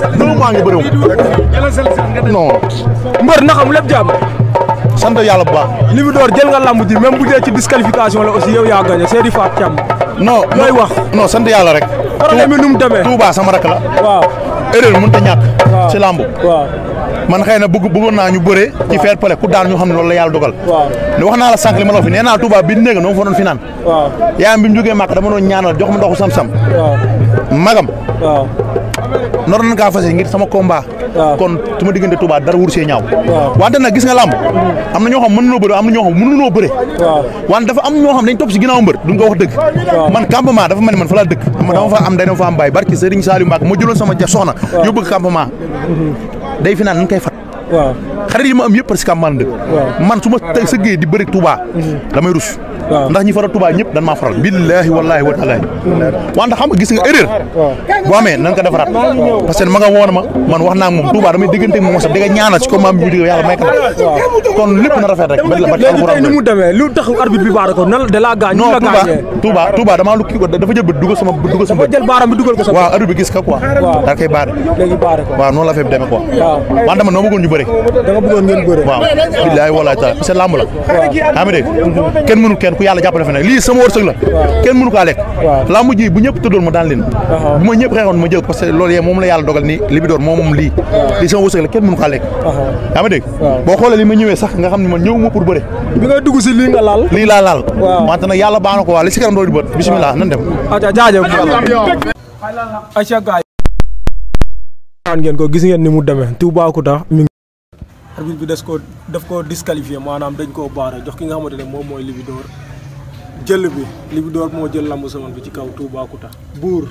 deux mois ngi bëriwul non mbër na xam lépp jàmm sant yàlla bu baax Libidor jël nga lamb ji même bu dee ci disqualification la aussi yow yaa gagné Seydi Fat Thiam non looy wax non sant yàlla rek problème bi nu mu demee Touba sama rak la waaw erreur mënut a ñàkk waaw ci làmb waaw man xëy na bëgg bëggoon naa ñu bëre ci fair play ku daan ñu xam ne loolu la yàlla dogal waaw ne wax naa la sànq li ma la wax fi nee naa Touba bi néega noo fa doon fi naan waaw yaayam bi mu jógee màkk dama doon ñaanal jox ma ndoxu sam-sam waaw magam waaw nor nañ kaa fase ngir sama combat waaw. kon su ma diggante Touba dara wur see ñaaw waaw. wante nag gis nga làmb am na ñoo xam mën noo bëre am na ñoo xam mënunoo bëre waaw wante dafa am ñoo xam dañ topp si ginnaaw mbër duñ ko wax dëgg man campement dafa mel ni man fa laa dëkk dama dama fa am day dama fa am bàyyi barki Serigne Saliou Mbacke ma jëloon sama ja soxna yóbbu ko campement day fi naan nañ koy fat waaw xarit yi ma am yëpp parce que campement dëkk man su ma tey sëggee di bëri Touba damay rus waaw. ndax ñi faral Touba ñëpp dañ maa faral billaahi wallaahi wa taala wante xam nga gis nga erreur boo amee nan ko defaraat parce que ma nga woon ma man wax naa ak moom Touba damay diggante ak moom sax di nga ñaanal ci combat bi bu yàlla may ko kon lépp na rafet rek ba la ba léegi tey ni mu demee lu tax arbitre bi baara ko nan da laa gaañ non la Touba gaañee Touba Touba damaa lu kii ko dafa jël bët dugal sama bët dugal sama ba bët jël baaram bi dugal ko sa waaw arbitre bi gis ka quoi Waaw. daa koy baare léegi baare ko waaw noonu la fee demee quoi waaw wante man noo bëggoon ñu bëri da nga bëggoon ngeen bëre waaw billaahi wallaahi taala parce que lamb la xam nga dégg kenn mënu kenn ku yàlla jàppale fi nag lii sama wërsëg la kenn mënu kaa lekk Waaw. lamb ji bu ñëpp tëddoon ma daan leen bu ma ñëpp xeexoon ma jël parce que loolu yee moom la yàlla dogal ni Libidor moom moom lii lii sama wërsëg la kenn mënu kaa lekk yaa ma dégg Waaw. boo xoolee li ma ñëwee sax nga xam ne man ñëwuma pour bëre bi ngay dugg si lii nga laal lii laa laal Waaw. wante nag yàlla baax na ko waa li si kanam doolu di bët bisimilah nan dem aca jaajëf aca gaay naan ngeen ko gis ngeen ni mu demee Toubacouta mi ngi arbitre bi des ko daf ko disqualifié maanaam dañ koo baara jox ki nga xamante ne moom mooy Libidor jël bi Libidor moo jël lamb saman bi ci kaw Toubacouta buur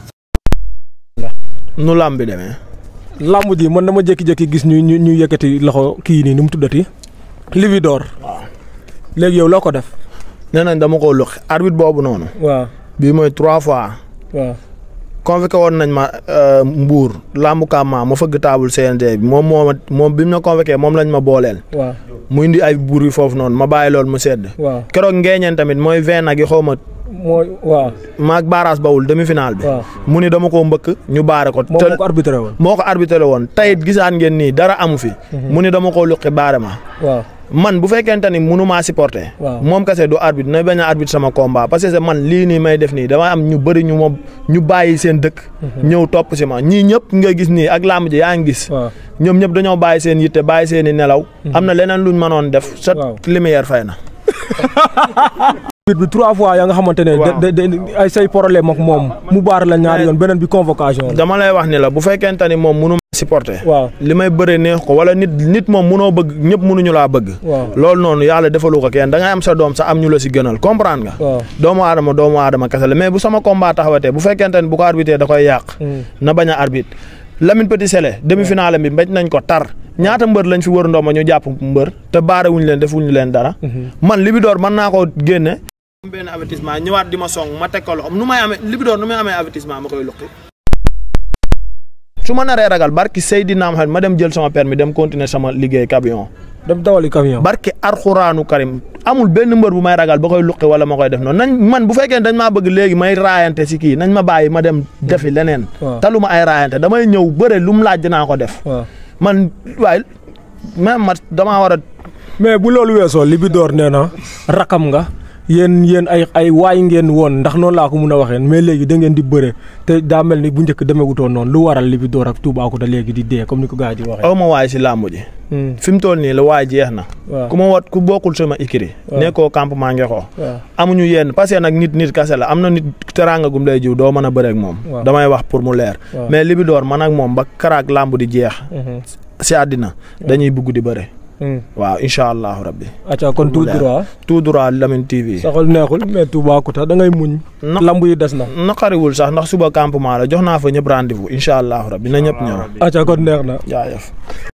nu lamb bi demee lamb ji man dama jékki-jékki gis ñu ñu ñu yëkkati loxo kii nii nu mu tuddati Libidor léegi yow loo ko def nee nañ dama ko luqi arbitre boobu noonu waaw bii mooy trois fois waaw convoqué woon nañ ma euh, Mbour lambu Kama ma fëgg taabul CNG bi moom moo ma moom bi mu ma convoqué moom lañ ma booleel waaw mu indi ay buur yi foofu noonu ma bàyyi loolu mu sedd waaw keroog ngeeñeen tamit mooy vingt nag yi xaw ma mooy waaw maag baaraas bawul demi final bi waaw mu ni dama koo mbëkk ñu baare ko moom moo ko arbitré woon moo ko arbitré woon tayit gisaan ngeen nii dara amu fi mu ni dama koo luqi baare ma waaw man bu fekkente ni munu maa supporter Waaw. moom kese du arbitre na bañ a arbitre sama combat parce que man lii nii may def nii dama am ñu bëri ñu ma ñu bàyyi seen dëkk ñëw topp si ma ñii ñëpp nga gis nii ak làmb ji yaa ngi gis waaw ñoom ñëpp dañoo bàyyi seen yitte bàyyi seen i nelaw am na leneen luñ mënoon def sa Waaw. lumière fay na arbitre bi trois fois ya nga xamante ne Waaw. da- da- da- ay say problème ak moom mu baar la ñaari yoon beneen bi convocation la dama lay wax ni la bu fekkente ni moom munu ma supporter waaw li may bëree neex ko wala nit nit moom munoo bëgg ñëpp munuñu laa bëgg waaw loolu noonu yàlla defalu ko kenn da ngay am sa doom sa am ñu la si gënal comprendre nga waaw doomu aadama doomu aadama kese la mais bu sama combat taxawatee bu fekkente ne bu ko arbitré da koy yàq na bañ a arbitre Lamine Petit Sélé demi finale bi mbéj nañ ko tar ñaata mbër lañ fi wër ndooma ñu jàpp mbër te baare wuñ leen defuñu leen dara man Libidor mën naa ko génne am benn avertissement ñëwaat di ma song ma teg ko loxo nu may amee Libidor nu may amee avertissement ma koy luqi su ma naree ragal barki Seydina Mohamed ma dem jël sama permis dem continuer sama liggéey camion dem dawali camion barke arxuraanu karim amul benn mbër bu may ragal ba koy luqi wala ma koy def noonu nañ man bu fekkee ne dañ maa bëgg léegi may raayante si kii nañ ma bàyyi ma dem defi leneen. waaw. taluma ay raayante damay ñëw bëre lu mu laaj dinaa ko def. waaw man waaye même ma damaa war a. mais bu loolu weesoo Libidor nee na rakam nga yéen yéen ay ay waay ngeen woon ndax noonu laa ko mun a waxee mais léegi da ngeen di bëre te daa mel ni bu njëkk demewutoon noonu lu waral Libidor ak Toubacouta léegi di dee comme ni ko gars yi di waxee. aw ma waay si làmb ji. Hmm, fi mu toll nii la waay jeex na. waaw ku ma wat ku bokkul sama ikiri. waaw. nekkoo campement ngexoo waaw amuñu yenn parce que nag nit nit kase la am na nit teraanga gum lay jiw doo mën a bëre ak moom. Waaw. damay wax pour mu leer. waaw. mais Libidor man ak moom ba karaak làmb di jeex. Mhm, si àddina dañuy bugg di bëre. hmm. waaw incha allahu rabbi. acca kon tout droit tout droit Lamine TV. saxal neexul mais Toubacouta da ngay muñ. na lamb yi des na. naqariwul sax ndax suba campement la jox naa fa ñëpp rendez-vous incha allahu rabbi na ñëpp ñëw. acca kon neex na. jaajëf.